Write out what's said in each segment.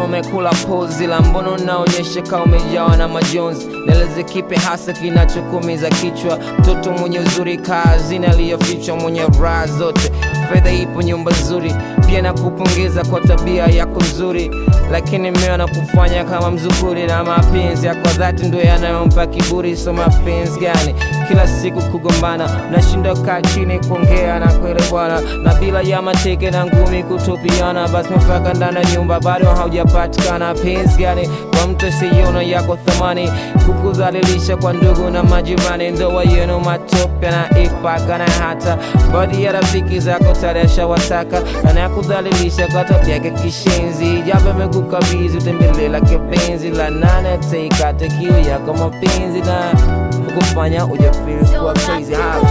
umekula pozi la mbono unaonyesha kama umejawa na majonzi neleze kipe hasa kinachokumiza kichwa mtoto mwenye uzuri kazini aliyofichwa mwenye raha zote fedha ipo nyumba nzuri pia nakupongeza kwa tabia yako nzuri lakini mmeo na kufanya kama mzukuri na mapenzi yako dhati ndo yanayompa kiburi so mapenzi gani kila siku kugombana nashindwa kaa chini kuongea na kuelewana na bila ya mateke na ngumi kutupiana basi mafaka ndani ya nyumba bado haujapatikana penzi gani kwa mtu siona yako thamani kukudhalilisha kwa ndugu na majirani ndoa yenu matope na ipaka na hata baadhi ya rafiki zako taresha wataka anakudhalilisha kwa tabia yake kishenzi japo amekukabidhi utembelela kipenzi la nane teikate kiu yako mapenzi na kufanya ujafiri kuwa crazy high.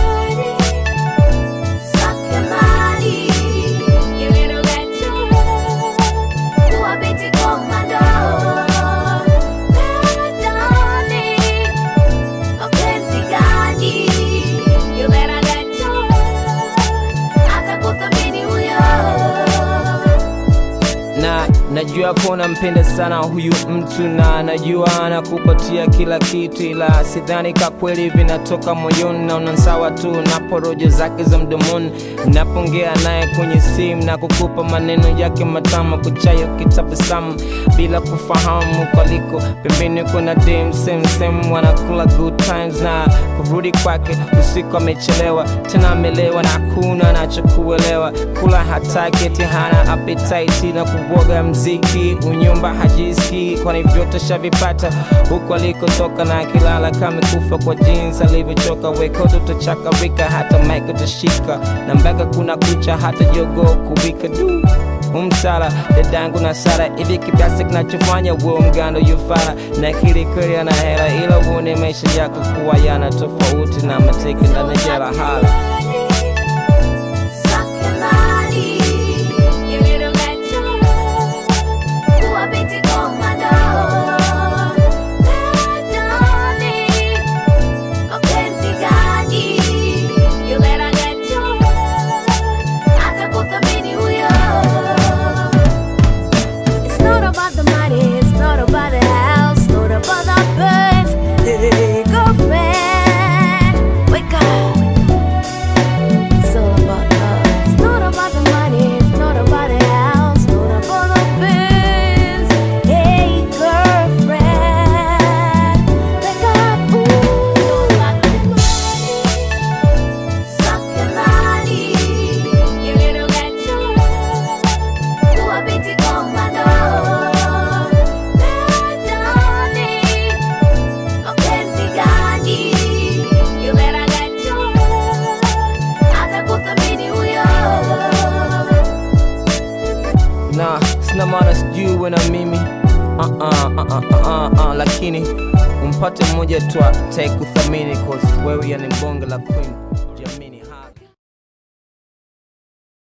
na najua kuwa mpenda sana huyu mtu na najua anakupatia kila kitu ila sidhani ka kweli vinatoka moyoni naona sawa tu na porojo zake za mdomoni napongea naye kwenye simu na kukupa maneno yake matama kuchayo kitabasamu bila kufahamu kwaliko pembeni kuna dem same same wanakula good times na kurudi kwake usiku amechelewa tena amelewa na hakuna anachokuelewa kula hataki eti hana appetite na kuboga mziki unyumba hajiski kwani vyote shavipata huku alikotoka na akilala kama kufa kwa jinsi alivyochoka wekoto tochakarika hata maiko tashika na mpaka kuna kucha hata jogo kuwika du umsala dadangu na sara hivi kiasi kinachofanya uwe mgando yufara na kili kweli ana hela ila uone maisha yako kuwa yana tofauti na mateke ndani ya jela hala It's not about the money, it's not about the house, not about the birds. Hey, girlfriend, wake up. It's all about love. It's not about the money, it's not about the house, not about the birds. Hey, girlfriend, wake up. Ooh, about the money, suck your money, you little ghetto. Kuwa binti komando Dani Mapenzi gani You better get your Atakuthamini huyo na sina maana sijui we na mimi uh -uh, uh -uh, uh -uh, uh, lakini umpate mmoja tu atakuthamini cause wewe yani bonge la queen